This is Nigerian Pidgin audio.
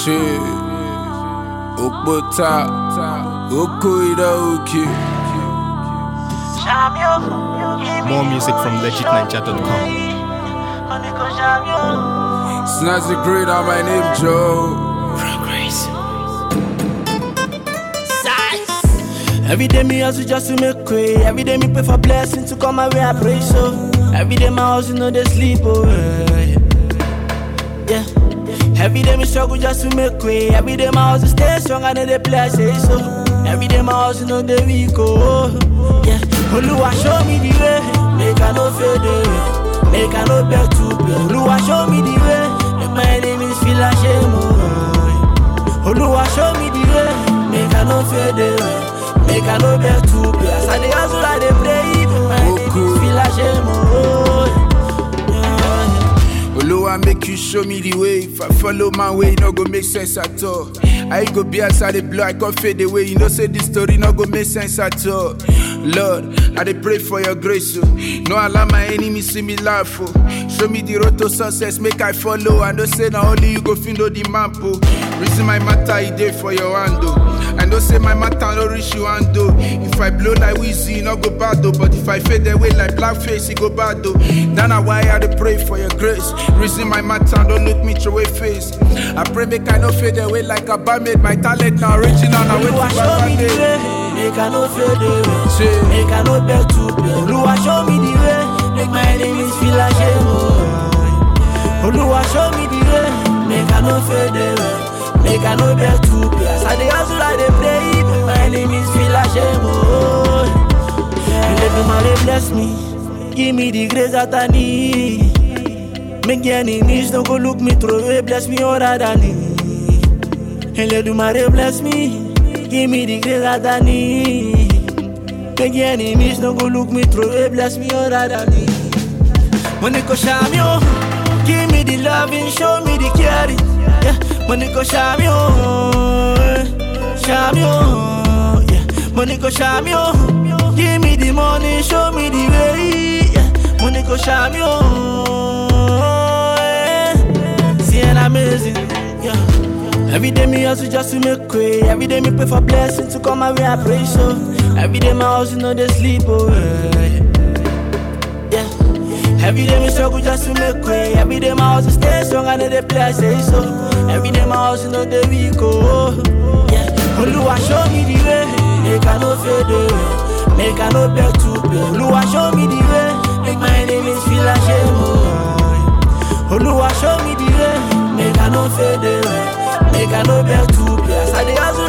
Shit. Okbota. Okoida Oki. More music from legitninja.com. Snazzy Great, my name Joe. Every day me hustle just to make way. Every day me pray for blessing to come my way. I pray so. Every day my hustle no they sleep away. Yeah. Every day me struggle just to make way. Every day my hustle stay strong and they play I say so. Every day my hustle no they weak oh. Yeah. Oluwa show me the way. Make I no fade away. Make I no beg to pay. Oluwa show me the way. Make my enemies feel ashamed oh. Oluwa show me the way. Make I no fade away. Make I no beg to pay. As I dey hustle, I dey pray. My enemies Oku. feel ashamed oh. Yeah. Oluwa make you show me the way. If I follow my way, no go make sense at all. I go be outside the blow, I can fade away. You know, say this story no go make sense at all. Lord, I dey pray for your grace. Oh. No allow my enemies see me laugh. Oh. Show me the road to success, make I follow. I know say na only you go fit know the map. Oh. Reason my matter, e dey for your hand. Oh. I know say my matter no reach you hand. Oh. If I blow like Weezy, e no go bad. Oh. But if I fade away like blackface, e go bad. Oh. That na why I dey pray for your grace. Reason my matter, don't look me through a face. I pray make I no fade away like a barmaid. My talent now reaching on, I wait Oluwa to show me the buy way. Make I no fade away. Shit. Make I no beg to pay. Oluwa show me the way. Make my enemies feel ashamed. Oh. Oluwa show me the way. Make I no fade away. Make I no beg to pay. As I dey hustle, I dey pray. Make my enemies feel ashamed. Oh. Yeah. bless me. Give me the grace that I need. Make the enemies don't go look me through away. Bless me all that I need. Eledumare bless me. Give me the grace that I need. Make the enemies don't go look me through away. Bless me all that I need. Money go shine me oh. Give me the loving, show me the caring. Yeah, money go shine me oh. Shine me oh. Yeah, money go shine me oh. Give me the money, show me the way. Yeah, money go shine me oh. Yeah. See an amazing. Yeah. Every day me hustle just to make way. Every day me pray for blessings to come my way. I pray so. Every day my hustle no they sleep away. Yeah. Every day me struggle just to make way. Every day my hustle stay strong and they play I say so. Every day my hustle no they weak oh. Yeah. Oluwa show me the way. Make I no fade away. Make I no beg to pay. Oluwa show me the way. Make my enemies feel ashamed oh. Oluwa show me the way. Make I no fade away. Make I no beg to pay. As I dey hustle